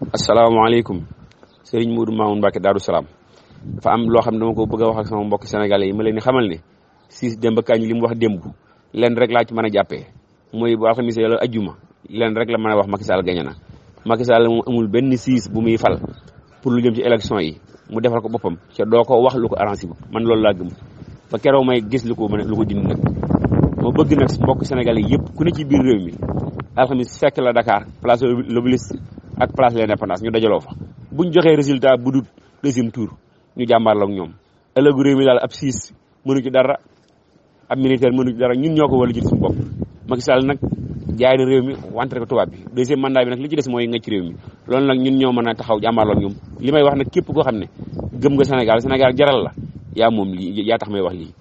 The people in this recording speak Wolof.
asalaamaaleykum Serigne Modou Mamoun Mbacke Darou Salaam dafa am loo xam ne dama ko bëgg a wax ak sama mbokk sénégalais yi ma leen di xamal ne siis démb kañ li mu wax démb leen rek laa ci mën a jàppee mooy bu alxamis la ajjuma leen rek la mën a wax Macky Sall gañe na Macky Sall moom amul benn siis bu muy fal pour lu jëm ci élection yi mu defal ko boppam ca doo ko wax lu ko arrangé bu man loolu laa gëm ba keroog may gis lu ko mën lu ko dindi nag moo bëgg nag mbokk sénégalais yëpp ku ne ci biir réew mi alxamis fekk la Dakar place l'Obélisque ak place l'Indépendance ñu dajaloo fa buñ joxee résultat bu dul deuxième tour ñu jàmbaarloo ak ñoom ëllëgu réew mi daal ab siis mënu ci dara ab militaire mënu ci dara ñun ñoo ko war a jël suñu bopp Macky Sall nag jaay na réew mi wante ko tubaab bi deuxième mandat bi nag li ci des mooy nga ci réew mi loolu nag ñun ñoo mën a taxaw jàmbaarloo ak ñoom li may wax nag képp koo xam ne gëm nga Sénégal Sénégal jaral la yaa moom lii yaa tax may wax lii